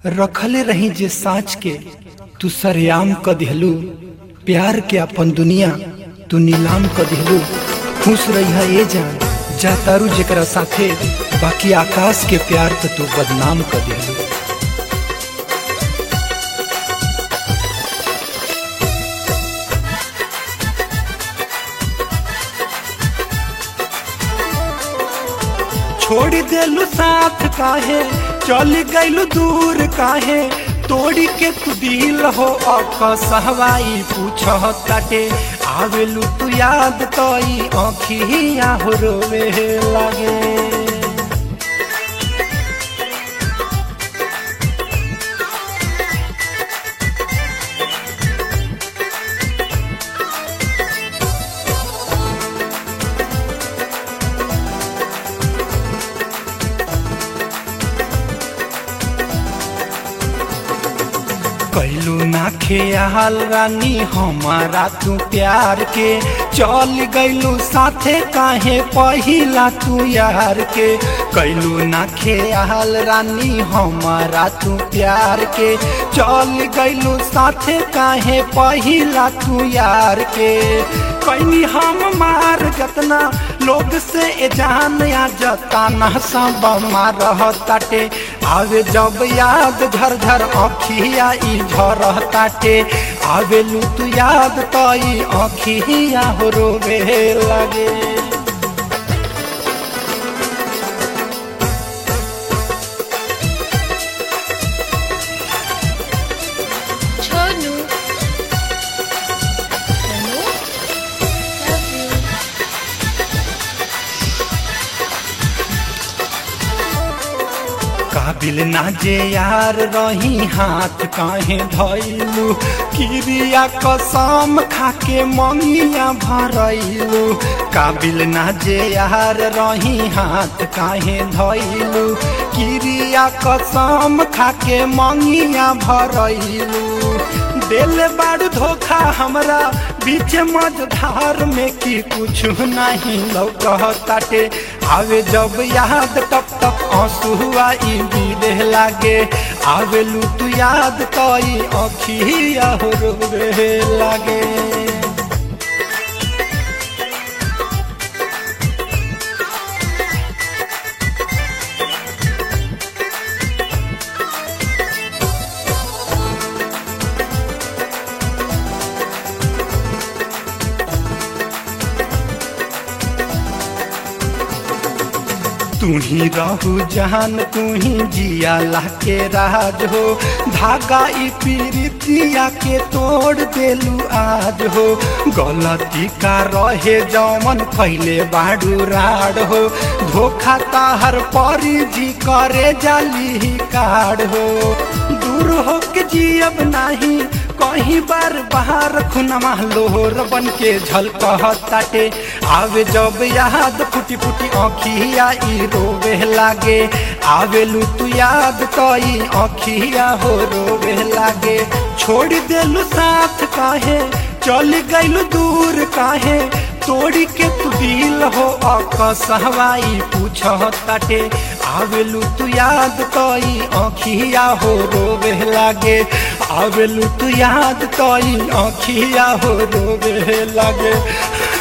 रखले रही जे साँच के तू सरेआम क दिहलू प्यार के अपन दुनिया तू नीलाम क दिहलू खुश रही है ये जान जा तारू जेकरा साथे बाकी आकाश के प्यार तो तू बदनाम क दिहलू छोड़ देलू साथ काहे चल गईलू दूर काहे तोड़ी के तू दिल हो अक सहवाई पूछ ताटे आवेलू तू याद तई अखिया हो रोवे लागे कैलू ना खेयाल रानी हमारा तू प्यार के चल गईलू साथे काहे पहिला तू यार के कैलू ना खेयाल रानी हमारा तू प्यार के चल गईलू साथे काहे पहिला तू यार के कैनी हम मार जतना लोग से ए जान या जता ना सब मार ताटे आवे जब याद झर झर अखिया ई झर ताटे आवे लू तू याद तई अखिया हो रोवे लगे छोनू छोनू love you काबिल ना जे यार रही हाथ काहे धैलू किरिया कसम खाके मंगिया भरैलू काबिल ना जे यार रही हाथ काहे धैलू किरिया कसम खाके मंगिया भरैलू दिल बाड़ धोखा हमरा बीच मझधार में की कुछ नहीं लौकताटे आवे जब याद टप टप आंसुआ ई बीले लागे आवे लू तू याद तई अखिया हो रोवे लागे तू ही रहू जहान तू ही जिया ला के राज हो धागा ई पीरितिया के तोड़ देलू आज हो गलती का रहे जौमन पहले बाड़ू राड हो धोखा ताहर परी जी करे जाली काड हो दूर हो के जियब नाही कहीं बार बाहर खुनमा लोहर बन के झलकताटे आवे जब याद फुटी फुटी आँखिया ई रोवे लागे आवे लू तू याद तई आँखिया हो रोवे लागे छोड़ देलू साथ काहे चल गईलू दूर काहे तोड़ी के तू दिल हो अक सहवाई पूछ ताटे आवेलू तू याद तई आँखिया हो रोवे लागे आवेलू तू याद तई आँखिया हो रोवे लागे